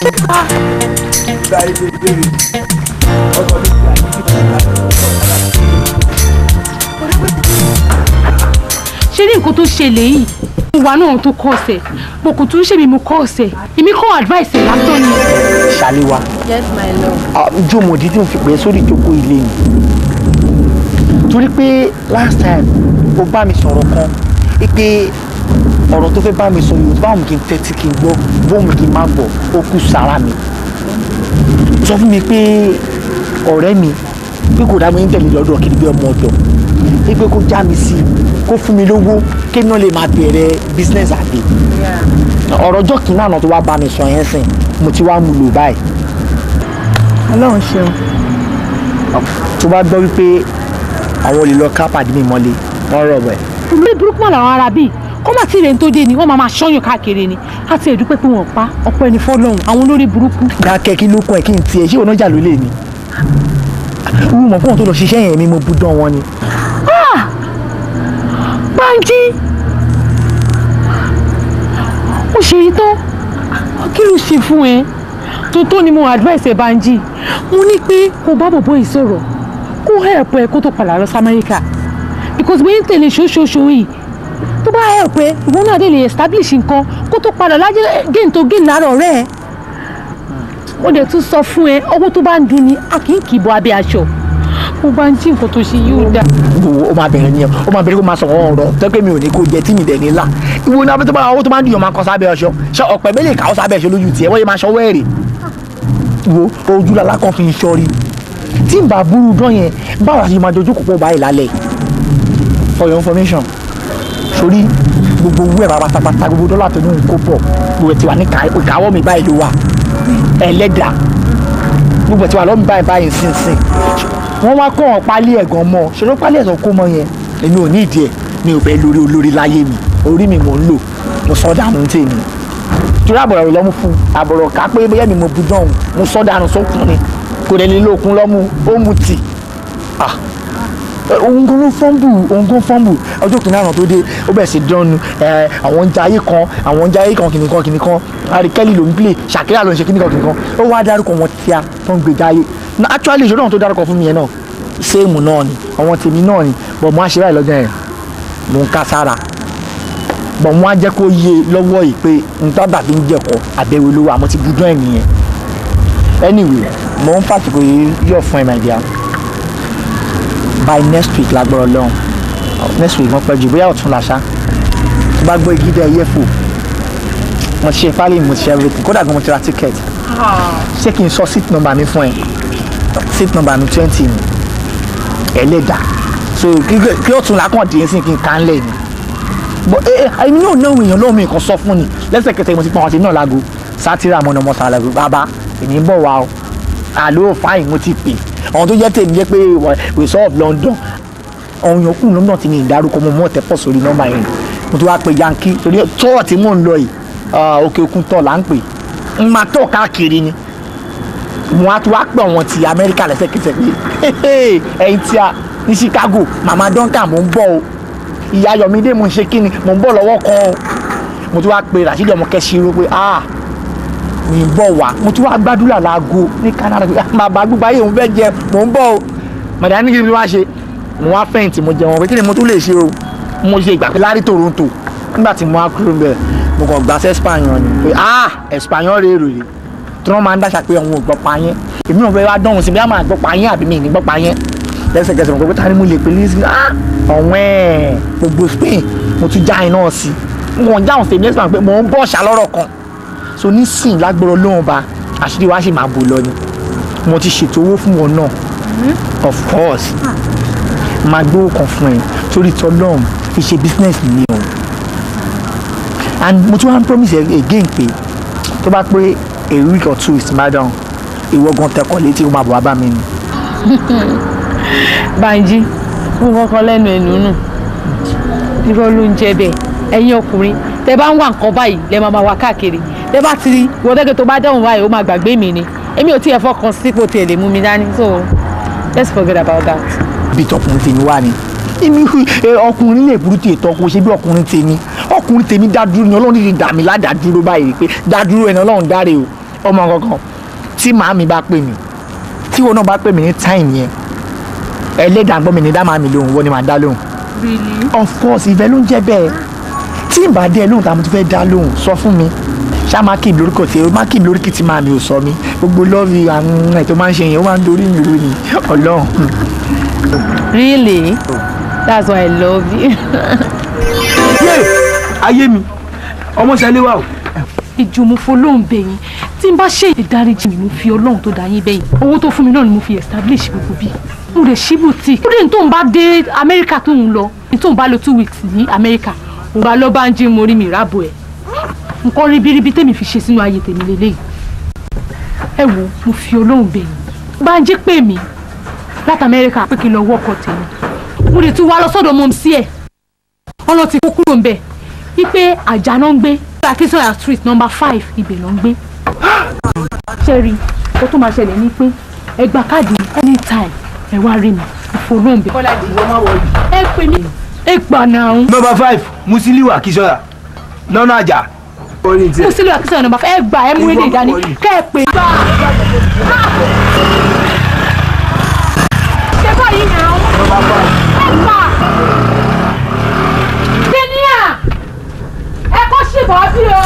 ṣé ní nǹkan tó ṣẹlẹ̀ yìí mo wà náà tó kọ́ ọ̀sẹ̀ mo kò tún ṣèmi mo kọ́ ọ̀sẹ̀ èmi kọ́ advice ẹ̀ lásán ni. ṣàlíwá yes my love. jó mo dídí òfin pé sórí ìjókòó ilé mi torí pé last time o bá mi sọ̀rọ̀ kan pé ọ̀rọ̀ tó fẹ́ bá mi sọ yìí báwo kí n tẹ́tí kí n gbọ́ bóun kí n má gbọ́ ó kú sára mi sọ fún mi pé ọ̀rẹ́ mi pé kò dá mi ń tẹ̀lé lọ́dọ̀ kí ni bí ọmọ ọ̀dọ̀ pé kó já mi sí kó fún mi lówó kí náà lè máa bẹ̀rẹ̀ business àgbẹ̀ ọ̀rọ̀ ọjọ́ kìíní àná tó wá bá mi sọ yẹn sìn mo ti wá mú lò báyìí ọlọ́run ṣeun tó bá gbọ́ wípé àwọn olè lọ ká pàdé mi mọ́lé wọ́n rọ̀ bẹ̀. olórí burúkú mọ̀ làwọn ará bíi kó má tí ì rẹ̀ ń tó dé ni wọ́n máa máa ṣọ́yàn káàkiri ni á ti ẹ̀dúpẹ́ pé wọ́n pa ọ̀pọ̀ ẹni fọ́lọ́hún àwọn olórí burúkú. dákẹ́ kí ló kún ẹ̀ kí n tiẹ̀ ṣé onájà ló lè ní. wúwo mọ̀ fún òun tó lọ ṣiṣẹ́ yẹn mi mo bú dán wọn ni. Bánjí ó ṣe yí tán kí ló ṣe fún ẹ tó tó ni mo advice ẹ Bánjí mo ní pé kó bá bòbó yìí sọ̀rọ̀ kó help ẹ kó tó padà lọ sí Amẹ́ríkà because bóyá ń tẹ̀lé ṣoṣooṣo yìí tó bá help ẹ ìwọ náà dé lè establish nǹkan kó tó padà lájẹ gain tó gain lára ọ̀rẹ́ ẹ mo dẹ̀ tún sọ fún ẹ owó tó bá ń dun ni a kì í kì í bọ abẹ́ aṣọ mo bá ń jí nǹkan tó ṣe yóò dáa. wo ó máa bẹ̀rẹ̀ nìyẹn ó máa bẹ̀rẹ̀ kó máa sọ̀rọ̀ ọ̀rọ̀ tẹ́pẹ́ mi ò ní kó jẹ tí mi dẹ̀ ní là ìwo ní abẹ́tọ́ bá owó tó máa ń dùn yàn máa kọ́ sábẹ́ ọṣọ ṣe ọ̀pẹ mélòó kà ó sábẹ́ ọṣọ lójú tiẹ̀ wọ́n yẹ máa ṣọwọ́ ẹ̀rẹ̀ wo ojú lala kan fi ń ṣọ́rí tí n bá burú dán yẹn báwo la ṣe máa dojú kò pọ̀ báyìí lálẹ́ for your information sórí gbogbo owó ẹ̀ pátápátá gbogbo dọ́là tó ní nǹkó pọ̀ gbogbo ẹ̀ ti wà ní ìkáwọ́ mi báyìí ló wà ẹlẹ́dàá gbogbo ẹ̀ ti wà lọ́mí báyìí báyìí sínsìn wọ́n wá kọ́ ọ̀ pálí ẹ̀gàn mọ́ ṣòro pálí ẹ̀sán kó mọ́ yẹn èmi ò ní ìdí ẹ̀ mi ò bẹ́ẹ̀ lórí olórí láyé mi orí mi mò ń lò mo sọ dànù tèmi torí àbọ̀rọ̀ rẹ̀ lọ́mú fún àbọ̀rọ̀ ká pé bóyá mi mo bu dán mo sọ dànù sókun ni kò dẹ̀ lè lókun lọ́mú ó mu tì òun gan ló fọ́nbù òun gan fọ́nbù ọjọ́ kìnìún àná tó dé ó bẹ̀rẹ̀ sí dánnu àwọn oúnjẹ ayé kan àwọn oúnjẹ ayé kan kìnìkan kìnìkan àríkẹ́lì ló ń play ṣàkírà ló ń ṣe kìnìkan kìnìkan ó wá dárúkọ wọn tíá tó ń gbèjà ayé actually ìṣòro náà tó dárúkọ fún mi yẹn náà séèmù náà ni àwọn tèmi náà ni bọ̀ mo á ṣe báyìí lọ́jọ́ yẹn mo ń ká sára bọ̀ mo á jẹ́ kó yé lọ́wọ́ yìí pé nǹkan dàbí ń jẹ̀kọ́ àbẹ̀wò lówó àmọ́ ti budán ẹ̀ nìyẹn anyway mo ń fàtìkò yìí yọ̀ fún ẹ̀ my dear by next week lágbọ́rọ̀ lọ́hùn next week wọ́n pẹ́ jù bóyá ọ̀tún làṣá tó bá gbọ́ igi dẹ̀ yẹ̀fò mo ti ṣe fálẹ̀ mo ti ṣe everything kódà gan mo ti ra ticket ṣé kí n sọ seat number mi fún ẹ seat number mi twenty ni ẹlẹ́dà so kí ọ̀tún làákàn dín sí kí n kàn lẹ̀ ni but ẹ ẹ èmi náà náà èèyàn lọ́wọ́ mi nǹkan sọ fún ni lẹ́sẹ̀kẹsẹ̀ mo ti pọn àwọn tèmi náà lágo sátírà mọ́nà mọ́sá lágo bàbá èmi ń bọ̀ wá o àlọ́ fáìn mo ti pè àwọn tó jẹ́ tèmi jẹ́ pé resort London àwọn èèyàn kù London ti ní ìdárúkọ mo mọ̀ tẹ́pọ̀ sórí nọ́mbà yẹn mo tún wá pe yankee torí tọ́ọ̀ tí mò ń lọ yìí òkè òkun tọ̀ là ń pè ń máa tọ̀ káàkiri ni mo á tún wá pè wọ́n ti Amẹ́ríkà lẹ́sẹ̀kẹsẹ̀ pé ẹ̀yin tí a ní Chicago mama Duncan mo ń bọ̀ o ìyá Yọ̀mídé mo ń ṣe kíni mo ń bọ̀ lọ́wọ́ kan o mo tún wá pe Rasheed ọmọ kẹsìrò pé ah mi ń bọ̀ wá mo tún wá gbàdúrà láago ní Canada pé bàbá gbogbo ayé òun fẹ́ jẹ mo ń bọ̀ o màdà ní kí ni wá ṣe mo wá fẹ̀yìntì mo jẹun pé kí ni mo tún lè ṣe o mo ṣe ìgbà pé lárí Toronto nígbà tí mo wá kúrò ń bẹ̀ mo kàn gbà sí Espanyol ni pé ah Espanyol rèé rèé tí wọ́n máa ń dáṣà pé àwọn ò gbọ́ pa yẹn èmi náà fẹ́ wá dánwò sí bí wọ́n máa gbọ́ pa yẹn àbí mi ní gbọ́ pa yẹn lẹ́sẹ̀kẹsẹ̀ mo kọ́ pé ta ni mo lè pè ní sí ah ọ̀wẹ́n gbogbo Spain mo tún já iná sí mo kàn jáwọn sèmi lẹ́sìn pé mo ń bọ̀ ṣá lọ́rọ̀ kan so nísìn lágbọ́rọ̀ lóhùn ba àṣírí wa ṣì máa bò lọ ni mo ti ṣètò owó fún wọn náà of course máa gbówó kan fún ẹ torí tọlọ́run fi ṣe business mi o and mo tún wá ń promise again pé tó bá pé a week or two is my down ìwọ gan tẹkọ létí ó máa bọ̀ wá bá mi ni. Bánjí mo kọ́kọ́ lẹ́nu ẹ̀nu nù irọ́ ló ń jẹ́ bẹ́ẹ̀ ẹ̀yin ọkùnrin tẹ bá ń wá nǹkan báyìí lẹ máa máa wá káàkiri tẹ bá ti rí ìwọ́dẹ́gẹ́ tó bá dáhùn báyìí ó máa gbàgbé mi ni èmi ò tiẹ̀ fọkàn sípò tiẹ̀ lè mú mi dání so let's forget about that. bí tọkùnrin tèmi wà ni èmi ọkùnrin lè burú tiẹ̀ tọkùn ṣe bí ọkùnrin tèmi ọkùnrin tèmi dá dúró ni ọlọ́run ti dà mí ládàá dúró báyìí pé dá dúró ẹni ọlọ́run dáre o ọmọ kankan tí màámi bá pè mí tí wọn náà bá pè mí ní táìmù yẹn ẹlẹ́dàá gbọ́ mi ní dá màámi lóhùn wọ́n ni màá dá lóhùn really of course ìfẹ́ ló ń jẹ́ bẹ́ẹ̀ tí n bá dé ẹ lóhùn tá a mo ti fẹ́ dá lóhùn sọ fún mi ṣá má kí n lórúkọ tí o má kí n lórúkọ tí màámi ò sọ mi gbogbo lọ́ọ̀rì àwọn ẹ̀ tó máa ń ṣe yẹn ó máa ń dorí mi rú ni ọlọ́run. really that's why i love you. yé ayé mi ọmọ ṣẹlẹ̀ wà o. ìjùmọ̀fọ́ ló ń bẹ̀ yín tí n bá ṣe ìdáríjì mi mo fi ọlọ́run tó dá yín bẹ́yìn owó tó fún mi náà ni mo fi establish gbogbo bí mo lè ṣí boutique ó dé ní tóun bá dé amẹ́ríkà tóun lọ ní tóun bá lọ two weeks ní amẹ́ríkà òun bá lọ bá ń jí mo rí mi ìrábò ẹ̀ nǹkan ribiribi tèmi fi ṣe sínú ayé tèmi lélẹ́yìí ẹ wo mo fi ọlọ́run bẹ̀ yín bá ń jí pè mí láti amẹ́ríkà pé kí n lọ wọ́kọ̀ tèmi mo lè tún wá lọ sọ́dọ̀ mọ́ sí ẹ̀ ọlọ́ ti kó kúrò ń bẹ̀ wípé àjà náà ń gbé akínsọ́yà street number five ibẹ̀ náà ń gbé ṣẹ́rí ó tún máa ṣẹlẹ̀ ní pé ẹ gba káàdì anytime ẹ wá rí mi ìfowópamọ́ kọ́lájì ìwọ máa wọlé ẹ pè mí ẹ gbà náà nọmba five musiliu akisọya lọ́nà àjà. orí mo sílẹ̀ akínsọ́yà number five ẹ gbà ẹ mú ilé ìdání kẹ́ ẹ pè gbà. ṣé báyìí náà ẹ gbà kíníà ẹ kọ́ ṣèbọ̀ bí o.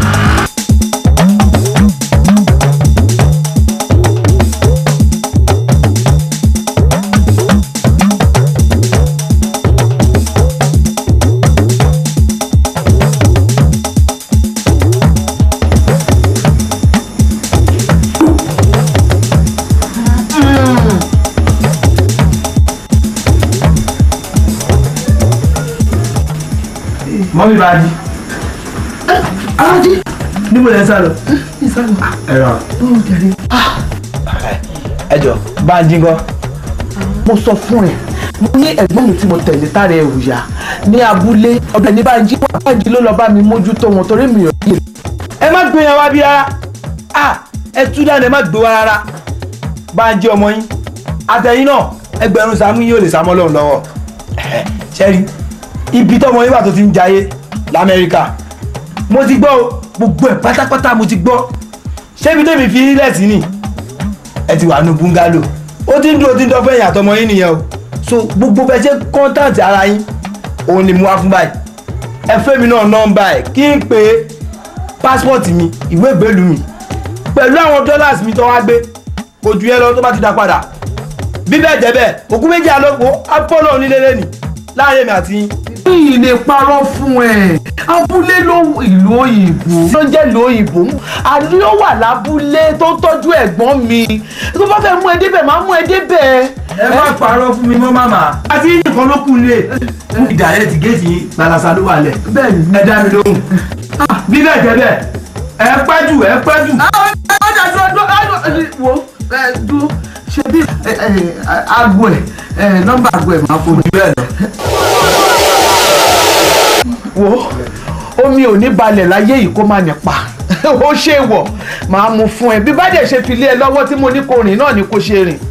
mọ́mí bá di. alájí níbo lẹ ń sá lọ. ẹ rà. ẹ jọ bá ń dín kọ́. mo sọ fún ẹ mo ní ẹ̀gbọ́n mi tí mo tẹ̀lé tára ẹ̀ wùyà ní abúlé ọbẹ̀ ní báńjí wà báńjí ló lọ bá mi mójútó wọn torí mi ò yé ẹ má gbé yẹn wá bí rárá ah ẹ tú dáná ẹ má gbé wá rárá bá ń jẹ ọmọ yín àtẹ̀yìn náà ẹgbẹ̀rún sàmú yóò lè sàmọ́ lọ́hùn lọ́wọ́ ṣẹ́rí ibi tọ́mọ yín wà tó ti ń jayé lamẹ́ríkà mo ti gbọ́ o gbogbo ẹ̀ pátápátá mo ti gbọ́ ṣébi tèmi fi ilẹ̀ sí ni ẹ ti wà nù búngálò ó ti ń dúró tí ń dọ́fẹ́ ìyá tọmọ yín nìyẹn o so gbogbo bẹ ṣe kọ́ńtàǹtì ara yín òun ni mo wá fún báyìí ẹ fẹ́ mi náà nọ́mbà ẹ̀ kí n pè é pásítọ̀tì mi ìwé ìgbélú mi pẹ̀lú àwọn dọ́làsì mi tó wá gbé kò ju yẹn lọ tó bá ti dá padà bí bẹ́ẹ̀ jẹ́ bẹ́ẹ̀ òkú méjì alóko apollo onílélẹ́ nì láàrin èmi àti yín. mi ì lè parọ́ fún ẹ abúlé ló ìlú òyìnbó ló jẹ́ ìlú òyìnbó àní ó wà lábúlé tó ń tọ́jú ẹ̀gbọ́n mi tó bá fẹ́ mú ẹ débẹ̀ máa mú ẹ débẹ̀. ẹ má parọ́ fún mi mọ́ màmá. àti nìkan ló kù nílé ìdàrẹ́ ti géètì yín gbalasa ló wà lẹ̀. bẹ́ẹ̀ni ẹ dá mi lóhùn. bí bẹ́ẹ̀ jẹ́ bẹ́ẹ̀ ẹ pẹ́ jù ẹ pẹ́ jù. ọjà dúró dúró wo ẹ dúró ṣe bí aago ẹ nọ́mbà aago ẹ máa fojú bẹ́ẹ̀ lọ. wo omi ò ní balẹ̀ láyé yìí kó má nípa ó ṣe wọ̀ máa mú fún ẹ bí bá dẹ̀ ṣe fi lé ẹ lọ́wọ́ tí mo ní kó rìn náà ni kó ṣe rìn.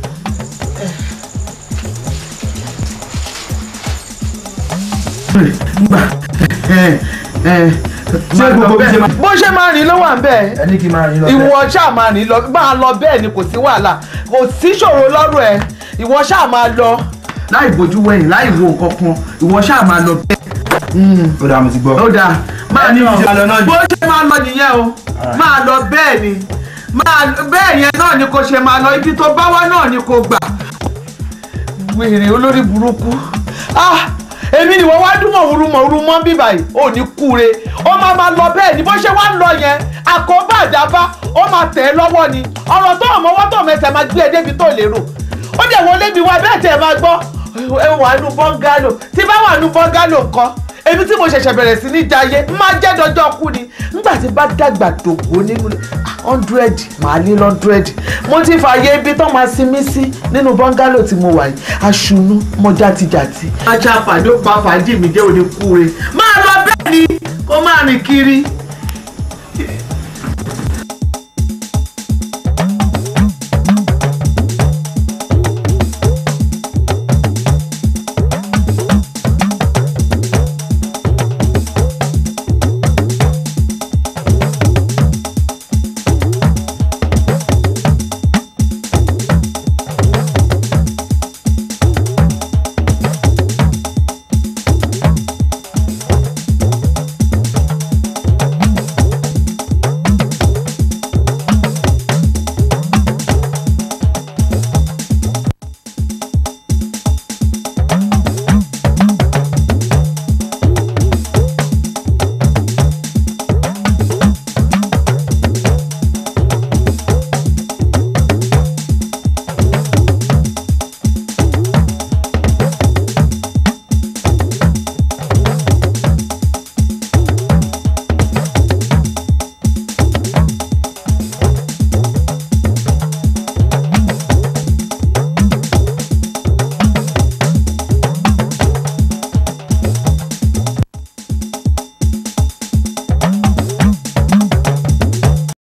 ṣé gbogbo bí ṣe máa. bó ṣe máa rìn ló wà ń bẹ́ẹ̀ ẹ ní kí n máa rìn lọ bẹ́ẹ̀. ìwọ ṣáà máa rìn lọ máa lọ bẹ́ẹ̀ ni kò sí wàhálà kò sí ṣòro lọ́rùn ẹ ìwọ ṣáà máa lọ. láì bójú wẹ̀yìn láì wo nǹkan kan ìwọ ṣáà máa lọ bẹ́ẹ̀. ó dáa mo ti gbọ́. ó dáa máa ní lọ ìṣe máa lọ náà ni. bó ṣe máa lọ nìyẹn o máa lọ bẹ́ẹ̀ ni máa bẹ́ẹ̀ yẹn náà ni kò ṣe máa lọ ibi tó bá wá náà ni kò gbà. wèrè olórí burúkú ah èmi ni wọ́n wá dúnmọ̀ wúrúmọ̀ wúrúmọ̀ bí báyìí ò ní kúre ó máa máa lọ bẹ́ẹ̀ ni bó ṣe wá ń lọ yẹn àkóbá àdábá ó máa tẹ̀ ẹ́ lọ́wọ́ ni ọ̀rọ̀ tó ọmọwọ́ tó mẹsẹ̀ máa gbé ẹ débi tó lérò ó dẹ̀ wọlé mi wá bẹ́ẹ̀ tẹ̀ máa gbọ́ ẹ wà nù bọ́ngálò tí bá wà nù bọ́ngálò nǹkan èmi tí mo ṣẹ̀ṣẹ̀ bẹ̀rẹ̀ sí ní jayé máa jẹ́ dọjọ́ kú ni nígbà tí bá dàgbà dògbò nínú hundred màá lé hundred mo ti fààyè ibi tó máa sinmi sí nínú bọ́ngálò tí mo wà yìí aṣunú mọ játijàti. ajá pàdé ó pa fàájì mi jẹ́ òní kúre máa lọ bẹ́ẹ̀ ni kó máa rìn kiri.